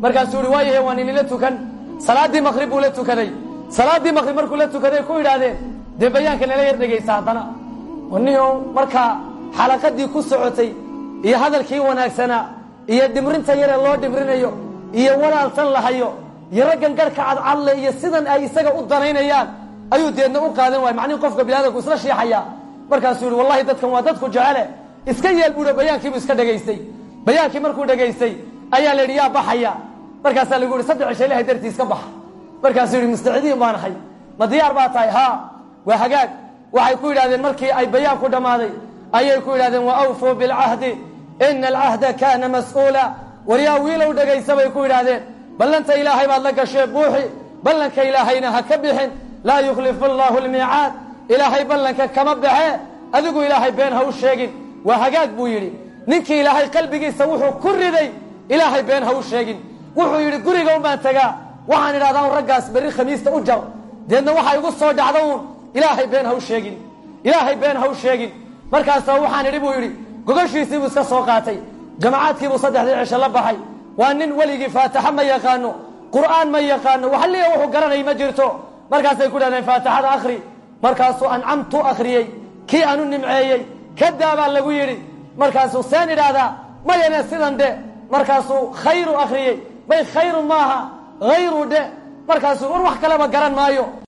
markaasuu ihi waayahe waan inila tukan salaaddii maqrib buu la tukaday salaaddii maqrib markuu la tukaday ku yidhaahdeen dee bayaanka nala yar dhegaysa haddana niho markaa xalaqadii ku socotay iyo hadalkii wanaagsanaa iyo dhimrinta yaree loo dhimrinayo iyo walaaltan lahayo iyo raggan garhka cadcadle iyo sidan ay isaga u danaynayaan ayuu deedna u qaadan waaya macnihi qofka biniadamku isla shiixaya markaasuu yihi wallahi dadkan waa dadku jecele iska yeel buuha bayaankiibuu iska dhegaystay bayaankii markuu dhegaystay ayaa la yidhi yaa baxaya markaasaa lagu yihi saddex cisho ilahay dartii iska baxa markaasuu yihi mustacidiin baan ahay ma diyaar baa tahay haa waa hagaag waxay ku yidhahdeen markii ay bayaanku dhammaaday ayay ku yidhahdeen wa awfuu bilcahdi ina alcahda kaana mas'uula waryaa wiilow dhegaysa bay ku yidhaahdeen ballanta ilaahay baad la gashee buuxi ballanka ilaahayna ha ka bixin laa yukhlifu allaahu lmiicaad ilaahay ballanka kama baxee adigu ilaahay been ha u sheegin waa hagaag buu yidhi ninkii ilaahay qalbigiisa wuxuu ku riday ilaahay been ha u sheegin wuxuu yidhi guriga un baan tagaa waxaan idhahdaa un raggaas berri khamiista u jar deedna waxaa igu soo dhacda uun ilaahay been ha u sheegin ilaahay been ha u sheegin markaasoo waxaan idhi buu yidhi gogashiisii buu iska soo qaatay jamacaadkiibuu saddexdii cisho la baxay waa nin weligii faataxa ma yaqaano qur'aan ma yaqaano waxaliya wuxuu garanay ma jirto markaasay ku dhahdeen faatixada akhri markaasuu ancamtu akhriyey kii aanu nimceeyey kadaa baa lagu yidhi markaasuu seen idhaahdaa mayane sidan dhe markaasuu khayru akhriyey bay khayru maaha hayru dhe markaasuu war wax kaleba garan maayo